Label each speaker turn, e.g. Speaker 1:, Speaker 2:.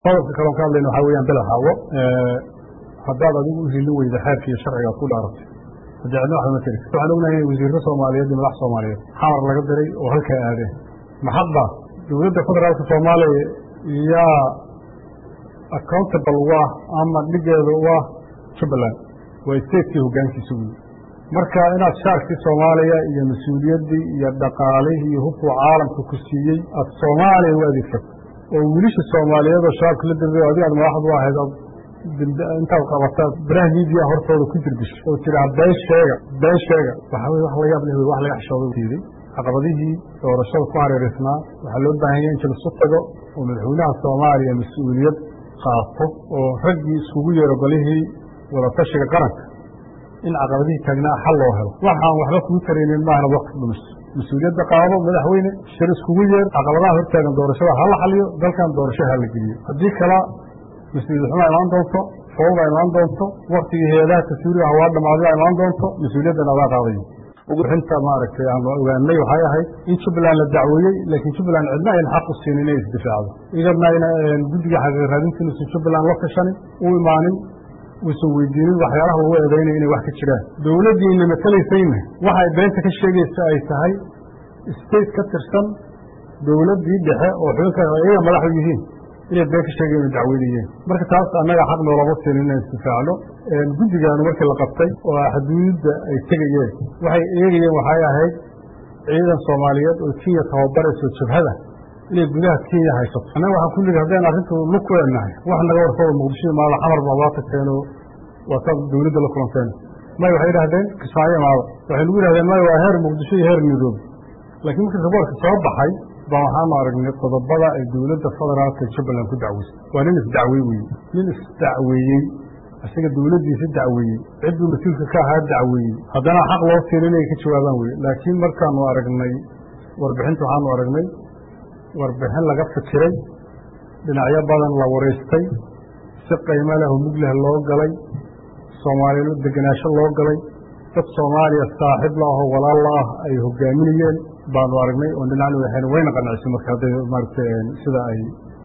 Speaker 1: qodobka kaloon ka hadlayna waxaa weyaan bela haawo haddaad adigu u hilin weyda xeerka iyo sharcigaad ku dhaaratay haddii cidna waxba ma tiri waxaan ognahay in wasiirro soomaaliyeed iyo madax soomaaliyeed xamar laga diray oo halkaa aadeen maxadba dowladda federaalka soomaaliya yaa accountable u ah ama dhigeeda u ah jubbaland waa statekii hoggaankiisa wey marka inaad shaarkii soomaaliya iyo mas-uuliyaddii iyo dhaqaalihii iyo hubkuu caalamka ku siiyey aad soomaaliya u adeegsato oo wiilisha soomaaliyeed oo shabaabka la dirday adiga aad madaxdu u ahayd intaad qabataad baraha miidiya hortooda ku jirdish oo tiraa been sheega been sheega waxaa weye wax la yaab leh wax laga xishooda diiday caqabadihii doorashada ku hareeraysnaa waxaa loo baahan yahay in jilisu tago oo madaxweynaha soomaaliya mas-uuliyad qaato oo raggii iskugu yeero golihii wadatashiga qaranka in caqabadihii taagnaa xal loo helo waxaan waxba kugu taraynin maahna wakti dhumiso mas-uuliyadda qaado madaxweyne shir iskugu yeer caqabadaha hortaagan doorashada ha la xaliyo dalkan doorasho ha la geliyo haddii kala mas-uuliyad xumaa imaan doonto fawda imaan doonto waktigii hay-adaha taswiiriga hawaa dhamaaday imaan doonto mas-uuliyaddan adaa qaadayo uguxinta maaragtay aan ogaanay waxay ahayd in jubbaland la dacweeyey laakiin jubbaland cidna ayna xaq u siinin inay isdifaacdo iyadna ayna guddiga xaqiiq raadinta inuusan jubbaland la tashanin u imaanin uusan weydiinin waxyaalaha lagu eedaynaya inay wax ka jiraan dowladdiina matalaysayna waxay beenta ka sheegaysa ay tahay state ka tirsan dowladdii dhexe oo xubinka iyaga madaxu yihiin inay been ka sheegayen o dacweynayeen marka taas annaga xaq noolama siinin inaan isdifaacno guddigaanu markii la qabtay oo xuduudda ay tegayeen waxay eegayeen waxay ahayd ciidan soomaaliyeed oo kenya tababarayso jabhada inay gudaha kenya haysato annaga waxaan kulliga haddaynu arrintu lug ku leenahay wax naga warkooda muqdisho maada xamar baa waa tagteenoo waa saad dowladda la kulanteen may waxay idhahdeen kismaayo maada waxay nagu yidhahdeen may waa heer muqdisho iyo heer nairobi laakiin markii raboorka soo baxay baa waxaanu aragnay qodobada ay dowladda federaalka jubbaland ku dacweysay waa nin isdacwey weye nin isdacweeyey isaga dowladdiisa dacweeyey cidduu mas-uulka ka ahaa dacweeyey haddana xaq loo siin inay ka jawaabaan weye laakiin markaanu aragnay warbixinta waxaanu aragnay warbixin laga fikiray dhinacyo badan la waraystay si qiimo leh oo mugleh loo galay soomaaliya degenaansho loo galay dad soomaaliya saaxiib la ahoo walaal la ah ay hogaaminayeen baanu aragnay oo dhinacna waxayna wayna qancisay marka hadday maaragtay sida ay